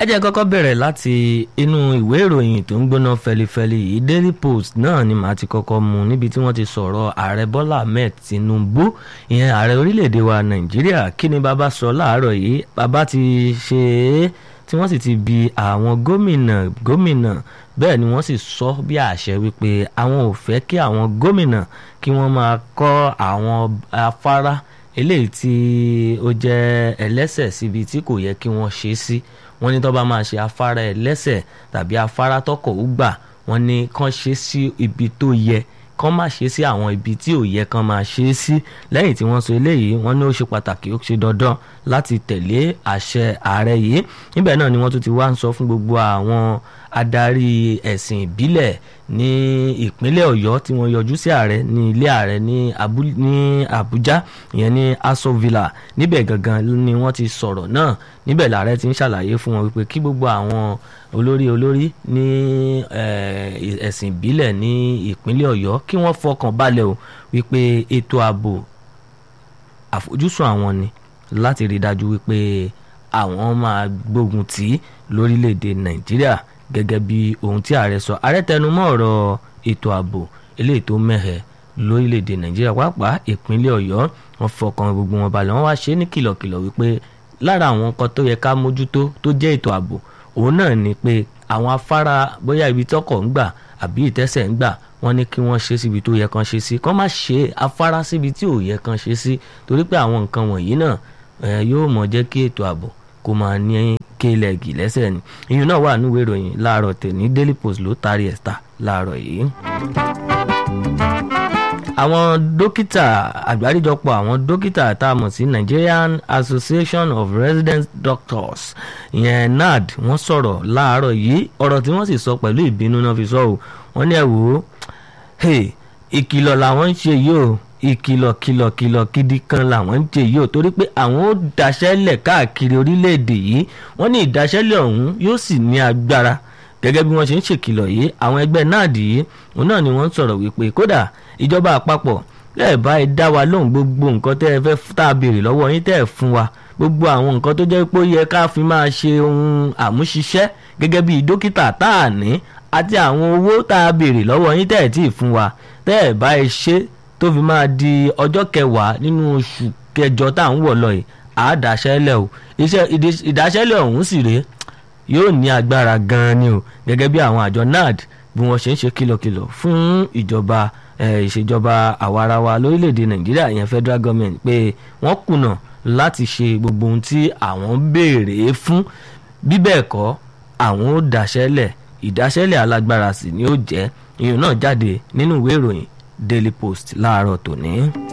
ẹ jẹ́ kọ́kọ́ bẹ̀rẹ̀ láti inú ìwé ìròyìn tó ń gbóná fẹlifẹli yìí Daily Post náà ni màá ti kọ́kọ́ mú níbi tí wọ́n ti sọ̀rọ̀ ààrẹ Bọ́lá Ahmed Tinubu ìyẹn ààrẹ orílẹ̀-èdè wa Nàìjíríà kí ni bàbá sọ láàárọ̀ yìí bàbá ti ṣe é tí wọ́n sì ti bi àwọn gómìnà gómìnà bẹ́ẹ̀ ni wọ́n sì sọ bí àṣẹ wípé àwọn ò fẹ́ kí àwọn gómìnà kí wọ́n máa kọ́ àwọn afárá eléyìí tí ó jẹ́ ẹlẹ́sẹ̀ síbi tí kò yẹ kí wọ́n ṣe sí wọ́n ní tó bá máa ṣe afárá ẹlẹ́sẹ̀ tàbí afárá tọkọ̀ ó gbà wọ́n ní kán ṣe sí ibi tó yẹ kán má ṣe sí àwọn ibi tí ò yẹ kán máa ṣe sí lẹ́yìn tí wọ́n sọ eléyìí wọ́n ní ó ṣe pàtàkì ó ṣe dandan láti tẹ̀lé àṣẹ ààrẹ yìí níbẹ̀ náà ni wọ́n tún ti wá ń sọ fún gbogbo àwọn adarí ẹ̀sìn ìbílẹ̀ ní ìpínlẹ̀ ọ̀yọ́ tí wọ́n yọjú sí ààrẹ ní ilé ààrẹ ní àbújá ìyẹn ní aso villa níbẹ̀ gangan ni wọ́n ti sọ̀rọ̀ náà níbẹ̀ làárẹ̀ ti ń ṣàlàyé fún wọn wípé kí gbogbo àwọn olórí olórí ní ẹ̀sìn ìbílẹ̀ ní ìpínlẹ̀ ọ̀yọ́ kí wọ́n fọkàn balẹ̀ o wípé ètò ààbò àfojúsùn àwọn ni láti rí dájú wípé àwọn máa gbógun tì í lórílẹ̀‐èdè nàìjíríà gẹ́gẹ́ bí ohun tí ààrẹ sọ ààrẹ tẹnumọ́ ọ̀rọ̀ ètò ààbò eléyìí tó mẹ́hẹ̀ lórílẹ̀‐èdè nàìjíríà pàápàá ìpínlẹ̀ ọ̀yọ́ wọn fọkàn gbogbo wọn balẹ̀ wọn wá ṣe é ní kìlọ̀kìlọ̀ wípé lára àwọn nǹkan tó yẹ ká mójútó tó jẹ́ ètò ààbò òun náà ni pé àwọn afárá bóyá ibi tọkọ̀ ń gbà àbí ìtẹ́sẹ̀ ń gbà wọ́n ní kí wọ́n ṣe síbi tó yẹ kan ṣe sí kán má ṣe afárá síbi tí ò yẹ kan ṣe sí torí pé àwọn nǹkan wọ̀nyí náà yóò mọ̀ jẹ́ kí ètò ààbò kó máa ní kéèlẹ̀gì lẹ́sẹ̀ ni ìyún náà wà níwèé ìròyìn láàárọ̀ tèmi Daily Post ló taari ẹ̀ ta láàárọ̀ yìí àwọn dókítà àgbáríjọpọ̀ àwọn dókítà tá a mọ̀ sí Nigerian Association of Resident Doctors ìyẹn NARD wọ́n sọ̀rọ̀ láàárọ̀ yìí ọ̀rọ̀ tí wọ́n sì sọ pẹ̀lú ìbínú náà fi sọ ọ́ wọ́n ní ẹ̀ wò ó ìkìlọ̀ làwọn ń ṣe yìí o ìkìlọ̀ kìlọ̀ kìlọ̀ gidi kan làwọn ń ṣe yìí o torí pé àwọn ó daṣẹ́lẹ̀ káàkiri orílẹ̀-èdè yìí wọ́n ní ìdaṣẹ́lẹ̀ ọ̀hún yóò sì ní agbára gẹ́gẹ́ bí wọ́n ṣe ń ṣèkìlọ̀ yìí àwọn ẹgbẹ́ náà dì í òun náà ni wọ́n ń sọ̀rọ̀ wípé kódà ìjọba àpapọ̀ lẹ́ẹ̀ bá ẹ dá wa lóhùn gbogbo nǹkan tẹ́ ẹ fẹ́ tá a béèrè lọ́wọ́ yín tẹ́ ẹ fún wa gbogbo àwọn nǹkan tó jẹ́ pé ó yẹ ká fi máa ṣe ohun àmúṣiṣẹ́ gẹ́gẹ́ bí dókítà tá a ní àti àwọn owó tá a béèrè lọ́wọ́ yín tẹ́ ẹ tí ì fún wa tẹ́ ẹ bá ẹ ṣe tó fi máa di ọjọ́ kẹwàá nínú oṣù kẹjọ tá à ń wọ̀ lọ yìí àádáṣẹ́lẹ̀ o iṣẹ́ ìdáṣẹ́lẹ̀ ọ̀hún sì rèé yóò ní agbára gan-an ni o gẹ́gẹ́ bí àwọn àjọ NARD bí wọ́n ṣe ń ṣe kìlọ̀kìlọ̀ fún ìjọba ìṣèjọba àwarawa lórílẹ̀‐èdè Nàìjíríà ìyẹn federal government pé wọ́n kùnà láti ṣe gbogbo ohun tí àwọn béèrè fún bí bẹ́ẹ̀ kọ́ àwọn ó dáṣẹ́lẹ̀ ìdáṣẹ́lẹ̀ alágbára sì ni ó jẹ́ ìyẹn náà jáde nínú ìwé ìròyìn Daily Post láàárọ̀ tòní.